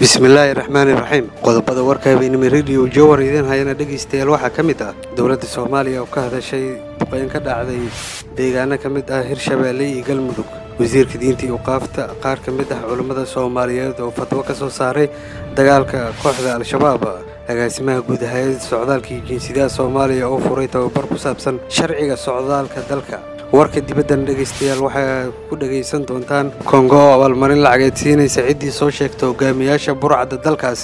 bismillaahi raxmaani raxiim qodobada warka habeenimo rediyo jowar idiin hayana dhegaystayaal waxaa ka mid ah dowladda soomaaliya oo ka hadashay duqeyn ka dhacday deegaano ka mid ah hirshabeelle iyo galmudug wasiirka diinta iyo qaafta qaar ka mid ah culammada soomaaliyeed oo fatwo ka soo saaray dagaalka kooxda al-shabaab agaasimaha guud hay-adda socdaalka iyo jinsiyadaha soomaaliya oo furay tababar ku saabsan sharciga socdaalka dalka warka dibaddan dhegaystayaal waxaa ku dhegaysan doontaan kongo oo abaalmarin lacageed siinaysa ciddii soo sheegta hogaamiyaasha burcadda dalkaas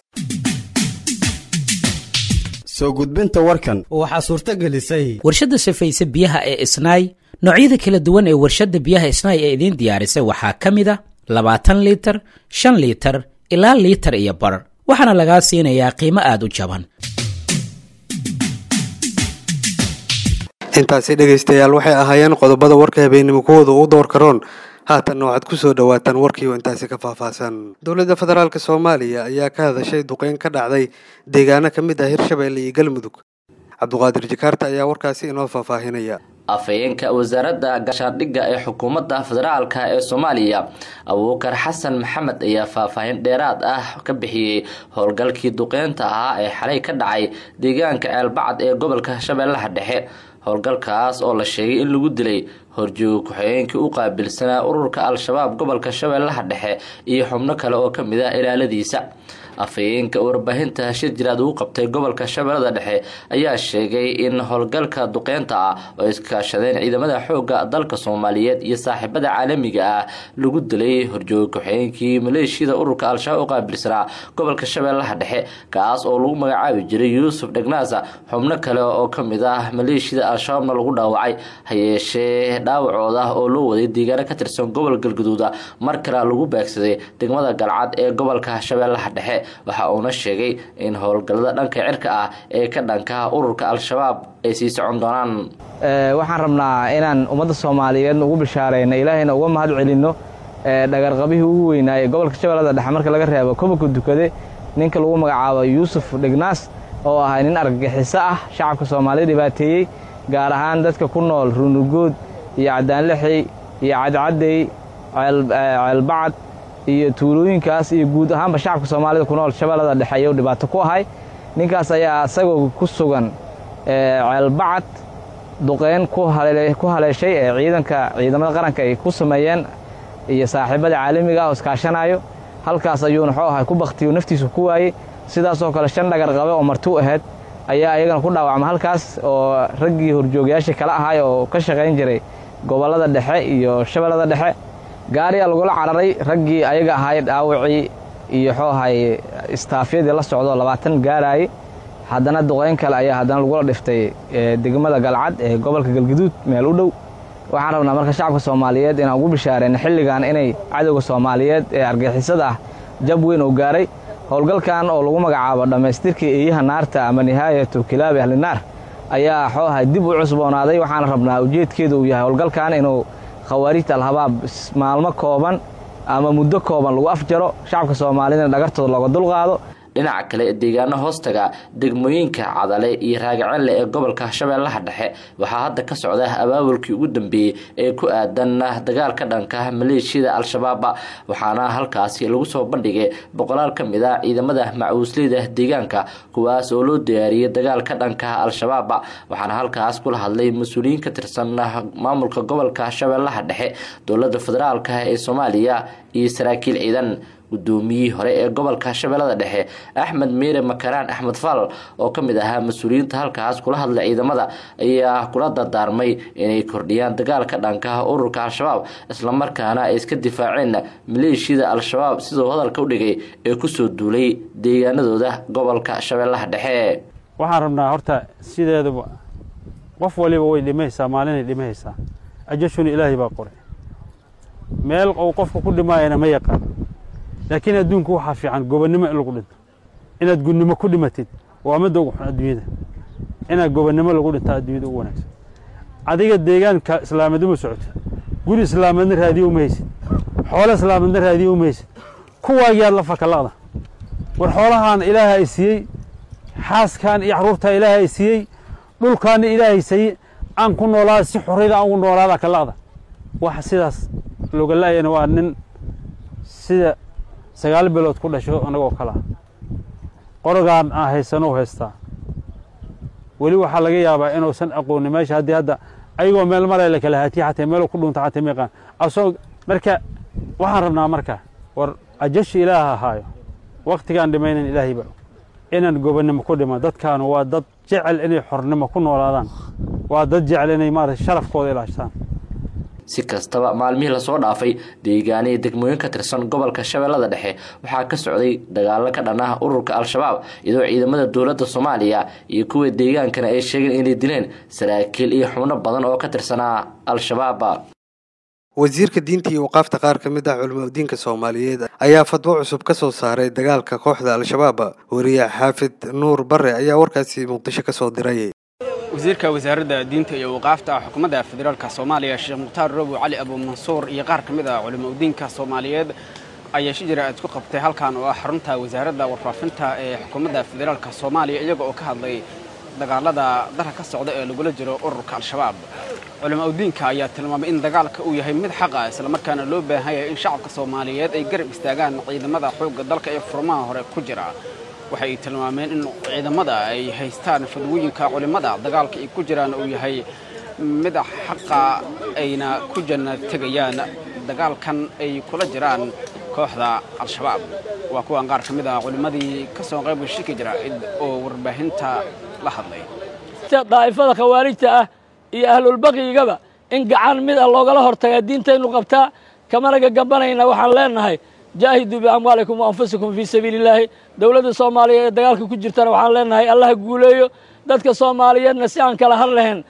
soo gudbinta warkan waxaa suurto gelisay warshadda safayse biyaha ee isnaay noocyada kala duwan ee warshadda biyaha isnaay ee idiin diyaarisay waxaa ka mid a labaatan liitar shan liitar ilaa liitar iyo bar waxaana lagaa siinayaa qiimo aad u jaban intaasi dhegaystayaal waxay ahaayeen qodobada warka habeenimo kuwooda u door karoon haatanna waxaad ku soo dhowaataan warkiioo intaasi ka faahfaahsan dowladda federaalk soomaaliya ayaa ka hadashay duqeyn ka dhacday deegaano ka mid ah hirshabeelle iyo galmudug cabduqaadir jakaarta ayaa warkaasi inoo faahfaahinaya afhayeenka wasaaradda gaashaandhigga ee xukuumadda federaalka ee soomaaliya abuukar xasan maxamed ayaa faahfaahin dheeraad ah ka bixiyey howlgalkii duqeynta ahaa ee xalay ka dhacay deegaanka ceelbacad ee gobolka shabeellaha dhexe howlgalkaas oo la sheegay in lagu dilay horjooga ku-xigeenkii u qaabilsanaa ururka al-shabaab gobolka shabeellaha dhexe iyo xubno kale oo ka mid ah ilaaladiisa afhayeenka warbaahinta shir jiraad uu qabtay gobolka shabeellada dhexe ayaa sheegay in howlgalka duqeynta ah oo iskaashadeen ciidamada xoogga dalka soomaaliyeed iyo saaxiibada caalamiga ah lagu dilay horjooga ku-xigeenkii maleeshiyada ururka al-shabaab u qaabilsanaa gobolka shabeellaha dhexe kaas oo lagu magacaabi jiray yuusuf dhegnaasa xubno kale oo ka mid ah maleeshiyada al-shabaabna lagu dhaawacay hayeeshee dhaawacooda oo loo waday deegaano ka tirsan gobol galgaduuda mar kale lagu beegsaday degmada galcad ee gobolka shabeellaha dhexe waxa uuna sheegay in howlgallada dhanka cirka ah ee ka dhanka ururka al-shabaab ay sii socon doonaan waxaan rabnaa inaan ummadda soomaaliyeedna ugu bishaarayno ilaahayna uga mahad celinno dhagarqabihii ugu weynaaye gobolka shabeellada dhexe marka laga reebo kobanka dukade ninka lagu magacaabo yuusuf dhegnaas oo ahay nin argagixiso ah shacabka soomaaliya dhibaateeyey gaar ahaan dadka ku nool runugood iyo cadaanlixey iyo cadcadey ceelbacad iyo tuulooyinkaas iyo guud ahaanba shacabka soomaalida ku nool shabeellada dhexe ayuu dhibaato ku ahay ninkaas ayaa isagoo ku sugan ceelbacad duqeyn ku haleeshay ee ciidanka ciidamada qaranka ay ku sameeyeen iyo saaxiibada caalamiga ah oo iskaashanayo halkaas ayuuna xoo ahay ku baktiyo naftiisu ku waayey sidaasoo kale shan dhagar qabe oo martuu ahayd ayaa iyagana ku dhaawacma halkaas oo raggii horjoogayaashii kala ahay oo ka shaqayn jiray gobollada dhexe iyo shabeellada dhexe gaariyaa lagula cararay raggii ayaga ahay dhaawacii iyo xoo ahay istaafyadii la socdo labaatan gaaraayey haddana duqeyn kale ayaa haddana lagula dhiftay degmada galcad ee gobolka galgaduud meel u dhow waxaan rabnaa marka shacabka soomaaliyeed inaan ugu bishaareyno xilligan inay cadowga soomaaliyeed ee argixisada ah jab weyn oo gaaray howlgalkan oo lagu magacaabo dhammaystirka eeyaha naarta ama nihaayatu kilaabi ahlinaar ayaa xoo ahay dib u cusboonaaday waxaana rabnaa ujeedkeedu uu yahay howlgalkan inuu khawaarijta alhabaab maalmo kooban ama muddo kooban lagu afjaro shacabka soomaaliyedna dhagartooda looga dulqaado dhinaca kale deegaano hoostaga degmooyinka cadale iyo raagacenle ee gobolka shabeellaha dhexe waxaa hadda ka socda abaabulkii ugu dambeeyey ee ku aadan dagaal ka dhanka maleeshiyada al-shabaab waxaana halkaasi lagu soo bandhigay boqolaal ka mid ah ciidamada macuusleyda deegaanka kuwaas oo loo diyaariyey dagaal ka dhanka al-shabaab waxaana halkaas kula hadlay mas-uuliyiin ka tirsan maamulka gobolka shabeellaha dhexe dowlada federaalk ee soomaaliya iyo saraakiil ciidan gudoomiyihii hore ee gobolka shabeellada dhexe axmed miire makaraan axmed fal oo ka mid ahaa mas-uuliyiinta halkaas kula hadlay ciidamada ayaa kula dardaarmay inay kordhiyaan dagaalka dhanka ururka al-shabaab islamarkaana ay iska difaaceen maleeshiyada al-shabaab siduu hadalka u dhigay ee kusoo duulay deegaanadooda gobolka shabeellaha dhexe waxaan rabnaa horta sideedaba qof waliba way dhimaysaa maalinay dhimahaysaa ajashuna ilaahay baa qoray meel uu qofka ku dhimaayana ma yaqaan laakiin adduunku waxaa fiican gobonnimo in lagu dhinto inaad gunnimo ku dhimatid waa midda ugu xun adduunyada inaad gobonnimo lagu dhintaa adduunyada ugu wanaagsan adiga deegaanka islaameed uma socotid guri islaameedna raadiyo uma haysid xoolo islaameedna raadiyo uma haysid kuwaagiyaad la fakalaqda war xoolahaan ilaaha ay siiyey xaaskan iyo carruurtaa ilaaha ay siiyey dhulkaana ilaahay siiyey aan ku noolaada si xorriyada aan ugu noolaada kalaqda waxa sidaas looga laayana waa nin sida sagaal bilood ku dhasho annagoo kale ah qorogaan aan haysanou haystaa weli waxaa laga yaabaa inuusan aqoonin meesha haddii hadda ayagoo meel maray la kala haatiya xataa meeluu ku dhunta xataa meeqaan asoo marka waxaan rabnaa marka war ajashi ilaaha ahaayo waktigaan dhimaynan ilaahayba inaan gobonnimo ku dhimo dadkaanu waa dad jecel inay xornimo ku noolaadaan waa dad jecel inay maarata sharafkooda ilaashtaan si kastaba maalmihii lasoo dhaafay deegaaniya degmooyin ka tirsan gobolka shabeellada dhexe waxaa ka socday dagaalo ka dhan ah ururka al-shabaab iyadoo ciidamada dowladda soomaaliya iyo kuwa deegaankana ay sheegeen inay dileen saraakiil iyo xubno badan oo ka tirsanaa al-shabaab wasiirka diinta iyo waqaafta qaar ka mid ah culimadiinka soomaaliyeed ayaa fadwo cusub ka soo saaray dagaalka kooxda al-shabaab wariye xaafid nuur bare ayaa warkaasi muqdisho ka soo diray wasiirka wasaaradda diinta iyo waqaafta xukuumadda federaalka soomaaliya sheekh mukhtaar robow cali abuumansuur iyo qaar ka mid ah culimadiinka soomaaliyeed ayaa shi jira aad ku qabtay halkan oo ah xarunta wasaaradda warfaafinta ee xukuumadda federaalka soomaaliya iyaga oo ka hadlay dagaalada dalka ka socda ee lagula jiro ururka al-shabaab culimadiinka ayaa tilmaamay in dagaalka uu yahay mid xaq ah islamarkaana loo baahan yahay in shacabka soomaaliyeed ay garab istaagaan ciidamada xoogga dalka ee furmaha hore ku jira waxay tilmaameen in ciidamada ay haystaan fadwooyinka culimmada dagaalka ay ku jiraan uu yahay mid xaqa ayna ku janna tegayaan dagaalkan ay kula jiraan kooxda al-shabaab waa kuwan qaar ka mid ah culimmadii ka soo qayb shiki jira oo warbaahinta la hadlay daa'ifada khawaarijta ah iyo ahlulbaqyigaba in gacan mid ah loogala hortagaa diintaynu qabtaa kamana gagambanayna waxaan leenahay jaahiduu biamwaalikum wa anfusikum fii sabiili illaahi dowladda soomaaliya ee dagaalka ku jirtana waxaan leenahay allaha guuleeyo dadka soomaaliyeedna si aan kala har lahayn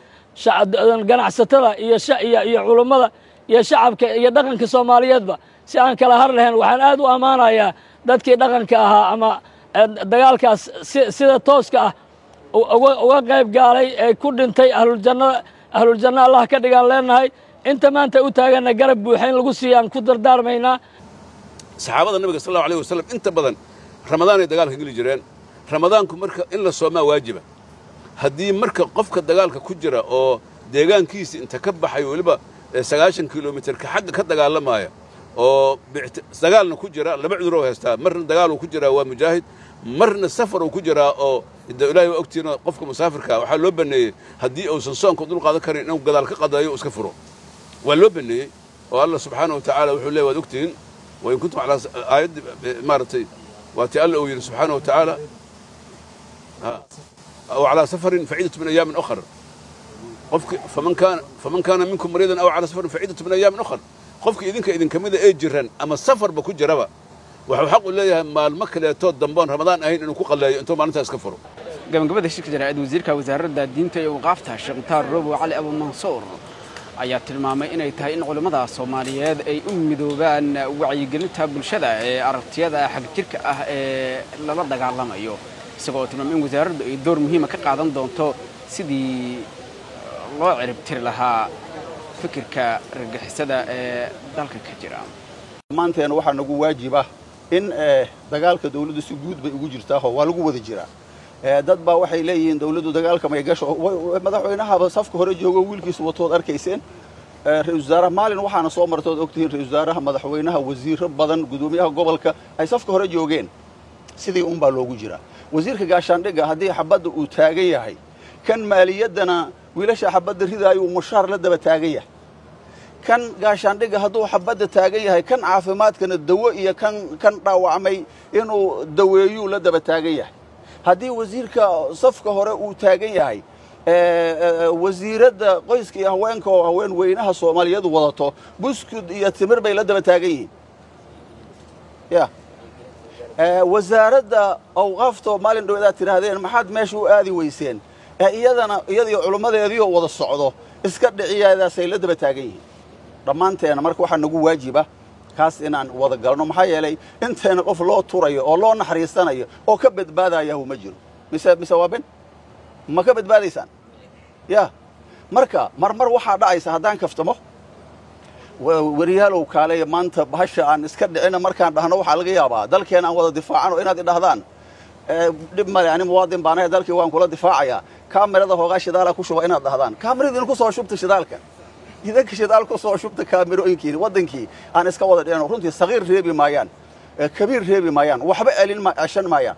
ganacsatada iyo iyo culummada iyo shacabka iyo dhaqanka soomaaliyeedba si aan kala har lahayn waxaan aad u ammaanayaa dadkii dhaqanka ahaa ama dagaalkaas sida tooska ah uga qayb gaalay ee ku dhintay ahluljanna ahluljanna allah ka dhigaan leenahay inta maanta u taaganna garab buuxa in lagu siiya aan ku dardaarmaynaa saxaabada nabiga sal allahu alayh wasalam inta badan ramadaanay dagaalka geli jireen ramadaanku marka in la soomaa waajiba haddii marka qofka dagaalka ku jira oo deegaankiisa inta ka baxay weliba sagaashan kilomitarka xagga ka dagaalamaya oo dagaalna ku jira laba cuduroo haystaa marna dagaaluu ku jiraa waa mujaahid marna safar uu ku jiraa oo ilaahay waa ogtiina qofka musaafirkaa waxaa loo baneeyey haddii uusan soonka dul qaadan karin inuu gadaal ka qadayo iska furo waa loo baneeyey oo allah subxaana wa tacaala wuxuu leey waad ogtihiin wain kuntum alaa aayaddi maaragtay waatii alla uu yidhi subxaana wa tacaala aw calaa safarin faciidatu min ayaamin ukhar qofki faman kaana faman kaana minkum mariidan aw calaa safarin faciidatu min ayaamin ukhar qofki idinka idinka mida ee jiran ama safarba ku jiraba wuxuu xaq u leeyahay maalmo kaleetoo damboon ramadaan ahayn inuu ku qalleeyo intuu maalintaas ka furo gabagabada shirka jaraa'id wasiirka wasaaradda diinta iyo waqaafta sheekh mukhtaar robow cali abuumansuur ayaa tilmaamay inay tahay in culimmada soomaaliyeed ay u midoobaan wacyigelinta bulshada ee aragtiyada xagjirka ah ee lala dagaalamayo isagoo tilmaamay in wasaaraddu ay door muhiima ka qaadan doonto sidii loo ciribtiri lahaa fikirka argagixisada ee dalka ka jira maanteena waxaa nagu waajiba in dagaalka dawladdu si guud bay ugu jirtaao waa lagu wada jiraa dad baa waxay leeyihiin dawladdu dagaalka may gasho madaxweynahaba safka hore joogo wiilkiisa watood arkayseen ra-isul wasaaraha maalin waxaana soo martood ogtihiin ra-isul wasaaraha madaxweynaha wasiiro badan gudoomiyaha gobolka ay safka hore joogeen sidii unbaa loogu jiraa wasiirka gaashaandhigga haddii xabadda uu taagan yahay kan maaliyaddana wiilasha xabadda ridaayo uu mushaar la daba taagan yahay kan gaashaandhigga hadduu xabadda taagan yahay kan caafimaadkana dawo iyo kan kan dhaawacmay inuu daweeyuu la daba taagan yahay haddii wasiirka safka hore uu taagan yahay wasiiradda qoyska iyo haweenka oo haween weynaha soomaaliyadu wadato buskud iyo timir bay la daba taagan yihiin ya wasaaradda awqaafto maalin dhaweedaad tidhaahdeen maxaad meesha u aadi weyseen iyadana iyadiyo culummadeediioo wada socdo iska dhiciyaadaasay la daba taagan yihiin dhammaanteena marka waxaa nagu waajiba kaas inaan wada galno maxaa yeelay inteena qof loo turayo oo loo naxariisanayo oo ka badbaadayahu ma jiro mise mise waa ben ma ka badbaadaysaan ya marka marmar waxaa dhacaysa haddaan kaftamo wariyaalow kaaleya maanta bahasha aan iska dhicina markaan dhahno waxaa laga yaabaa dalkeena aan wada difaacano inaad idhahdaan dhib male ani muwaadin baanahay dalkii waan kula difaacayaa kaamirada hoogaa shidaala ku shuba inaad dhahdaan kaamirada idinku soo shubta shidaalka idanka shidaal ku soo shubta kaamirooyinkiini waddankii aan iska wada dhicino runtii sagiir reebi maayaan kabiir reebi maayaan waxba elin ashan maayaan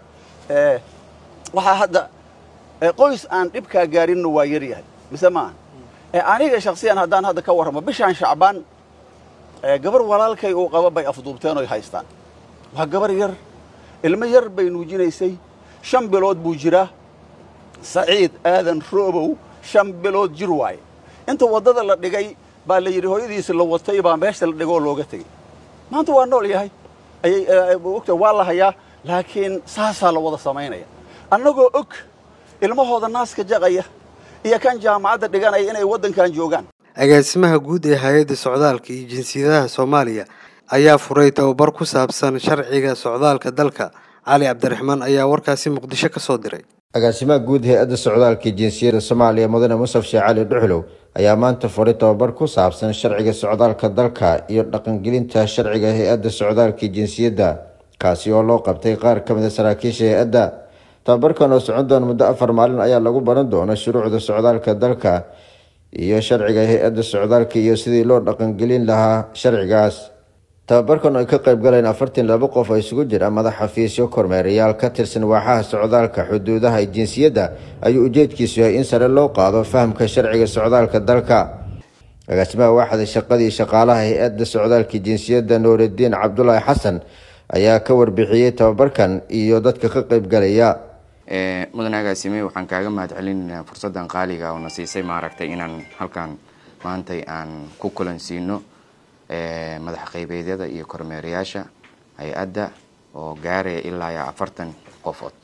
waxaa hadda qoys aan dhibkaa gaarinna waa yar yahay mise maaha aniga shaksiyan haddaan hadda ka warramo bishaan shacbaan gabar walaalkay uu qaba bay afduubteen oy haystaan waa gabar yar ilmo yar bay nuujinaysay shan bilood buu jiraa saciid aadan roobow shan bilood jir waaye inta waddada la dhigay baa la yidhi hooyadiisi la watay baa meesha la dhigoo looga tegey maanta waa nool yahay ayay ogta waa la hayaa laakiin saasaa la wada samaynaya annagoo og ilmahooda naaska jaqaya iyo kan jaamacadda dhiganaya inay waddankan joogaan agaasimaha guud ee hay-adda socdaalka iyo jinsiyadaha soomaaliya ayaa furay tababar ku saabsan sharciga socdaalka dalka cali cabdiraxmaan ayaa warkaasi muqdisho ka soo diray agaasimaha guud hay-adda socdaalka jinsiyadda soomaaliya mudane musaf sheekh cali dhuxlow ayaa maanta furay tababar ku saabsan sharciga socdaalka dalka iyo dhaqangelinta sharciga hay-adda socdaalka jinsiyadda kaasi oo loo qabtay qaar ka mid a saraakiisha hay-adda tababarkan oo socon doona muddo afar maalin ayaa lagu baran doona shuruucda socdaalka dalka iyo sharciga hay-adda socdaalka iyo sidii loo dhaqangelin lahaa sharcigaas tababarkan oo ay ka qayb galeen afartan laba qof oo isugu jira madax xafiisyo kormeerayaal ka tirsan waaxaha socdaalka xuduudaha jinsiyadda ayuu ujeedkiisu yahay in sare loo qaado fahamka sharciga socdaalka dalka agaasimaha waaxda shaqadii shaqaalaha hay-adda socdaalka jinsiyadda nuuridiin cabdulaahi xasan ayaa ka warbixiyey tababarkan iyo dadka ka qayb galaya mudan agaasime waxaan kaaga mahad celinaynaa fursaddan qaaliga oo na siisay maaragtay inaan halkan maantay aan ku kulansiino madax qaybeedyada iyo kormeerayaasha hay-adda oo gaaraya ilaa iyo afartan qofood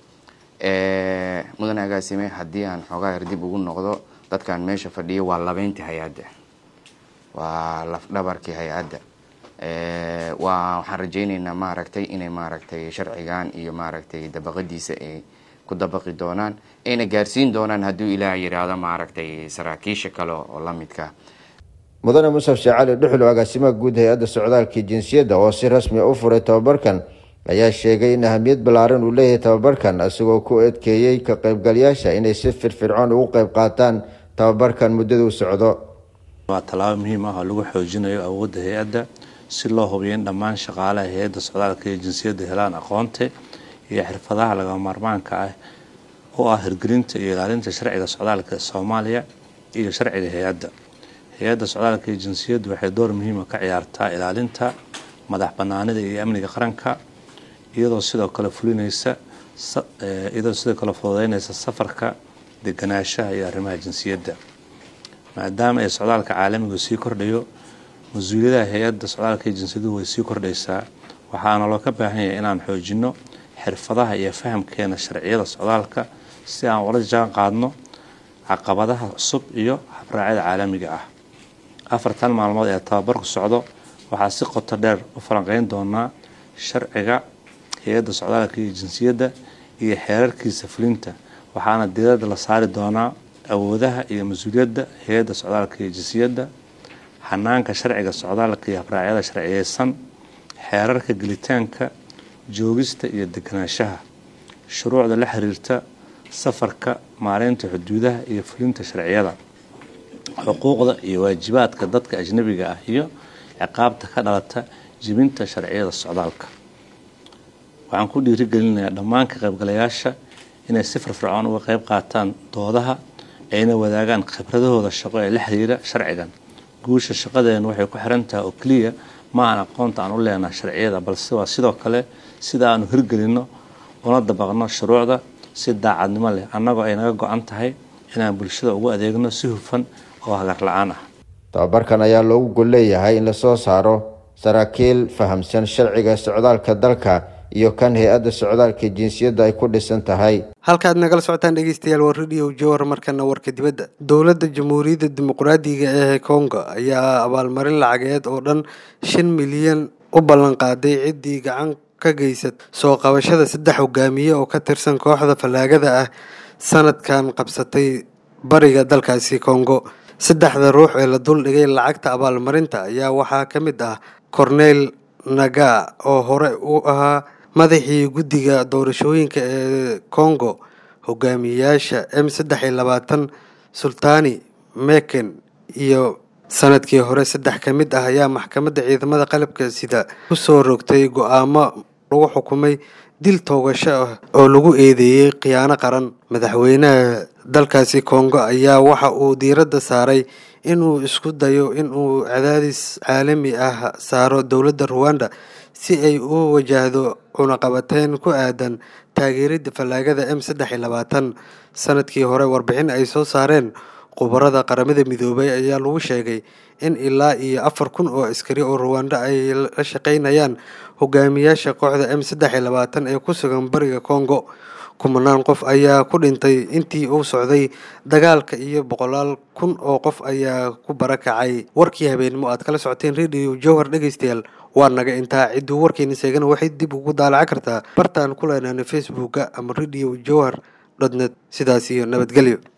mudan agaasime haddii aan xoogaa yar dib ugu noqdo dadkan meesha fadhiya waa labeyntii hay-adda waa lafdhabarkii hay-adda waa waxaan rajaynaynaa maaragtay inay maaragtay sharcigan iyo maaragtay dabaqadiisa ay ku dabaqi doonaan ayna gaarsiin doonaan hadduu ilaah yidhaahdo maaragtay saraakiisha kale oo la midka mudane musaf sheekh cali dhuxlow agaasimaha guud hay-adda socdaalka jinsiyadda oo si rasmi u furay tababarkan ayaa sheegay in ahamiyad ballaaran uu leeyahay tababarkan isagoo ku eedkeeyey ka qaybgalayaasha inay si firfircoon ugu qayb qaataan tababarkan muddaduu socdo waa tallaabo muhiim ah oo lagu xoojinayo awoodda hay-adda si loo hubiyo in dhammaan shaqaalaha hay-adda socdaalka iyo jinsiyadda helaan aqoonta iyo xirfadaha lagama maarmaanka ah oo ah hirgelinta iyo ilaalinta sharciga socdaalka ee soomaaliya iyo sharciga hay-adda hay-adda socdaalka iyo jinsiyaddu waxay door muhiima ka ciyaartaa ilaalinta madax banaanida iyo amniga qaranka iyadoo sidoo kale fulinaysa iyadoo sidoo kale fududeynaysa safarka deganaanshaha iyo arrimaha jinsiyadda maadaama ay socdaalka caalamigu sii kordhayo mas-uuliyadaha hay-adda socdaalka iyo jinsiyaddu way sii kordhaysaa waxaana loo ka baahan yahay inaan xoojino xirfadaha iyo fahamkeena sharciyada socdaalka si aan ula jaan qaadno caqabadaha cusub iyo habraacyada caalamiga ah afartan maalmood ee tababarku socdo waxaa si qoto dheer u falanqeyn doonaa sharciga hay-adda socdaalka iyo jinsiyadda iyo xeerarkiisa fulinta waxaana diirada la saari doonaa awoodaha iyo mas-uuliyadda hay-adda socdaalka iyo jinsiyadda xanaanka sharciga socdaalka iyo habraacyada sharciyeysan xeerarka gelitaanka joogista iyo deganaanshaha shuruucda la xiriirta safarka maareynta xuduudaha iyo fulinta sharciyada xuquuqda iyo waajibaadka dadka ajnabiga ah iyo ciqaabta ka dhalata jibinta sharciyada socdaalka waxaan ku dhiirigelinayaa dhammaan ka qaybgalayaasha inay si firfircoon uga qayb qaataan doodaha ayna wadaagaan khibradahooda shaqo ee la xiriira sharcigan guusha shaqadeenu waxay ku xiran tahay oo keliya ma aan aqoonta aan u leenaha sharciyada balse waa sidoo kale sida aanu hirgelinno una dabaqno shuruucda si daacadnimo leh annagoo ay naga go-an tahay inaan bulshada ugu adeegno si hufan oo hagar la-aan ah tababarkan ayaa loogu gol leeyahay in lasoo saaro saraakiil fahamsan sharciga socdaalka dalka iyo kan hay-adda socdaalka jinsiyadda ay ku dhisan tahay halkaad nagala socotaan dhegeystayaal waa radio jowar markana warka dibadda dowladda jamhuuriyadda dimuqraadiga ee kongo ayaa abaalmarin lacageed oo dhan shan milyan u ballanqaaday ciddii gacan ka geysat soo qabashada saddex hogaamiye oo ka tirsan kooxda fallaagada ah sanadkan qabsatay bariga dalkaasi kongo saddexda ruux ee la duldhigay lacagta abaalmarinta ayaa waxaa ka mid ah cornel naga oo hore u ahaa madaxii guddiga doorashooyinka ee congo hogaamiyeyaasha m saddex iyo labaatan sultani meken iyo sanadkii hore saddex ka mid ah ayaa maxkamadda ciidamada qalabka sida kusoo rogtay go-aamo lagu xukumay dil toogasho ah oo lagu eedeeyey khiyaano qaran madaxweynaha dalkaasi kongo ayaa waxa uu diiradda saaray inuu isku dayo inuu cadaadis caalami ah saaro dowladda ruwanda si ay u wajahdo cunaqabateyn ku aadan taageeridda fallaagada m saddex iyo labaatan sanadkii hore warbixin ay soo saareen khubarada qaramada midoobay ayaa lagu sheegay in ilaa iyo afar kun oo askari oo ruwanda ay la shaqaynayaan hogaamiyaasha kooxda m saddex iyo labaatan ee ku sugan bariga congo kumanaan qof ayaa ku dhintay intii uu socday dagaalka iyo boqolaal kun oo qof ayaa ku barakacay warkii habeenimo aad kala socoteen radio jowhar dhegeystayaal waa naga intaa cidduu warkeena seegana waxay dib ugu daalaca kartaa bartaan ku leenaana facebooka ama radio jowhar dot net sidaas iyo nabadgelyo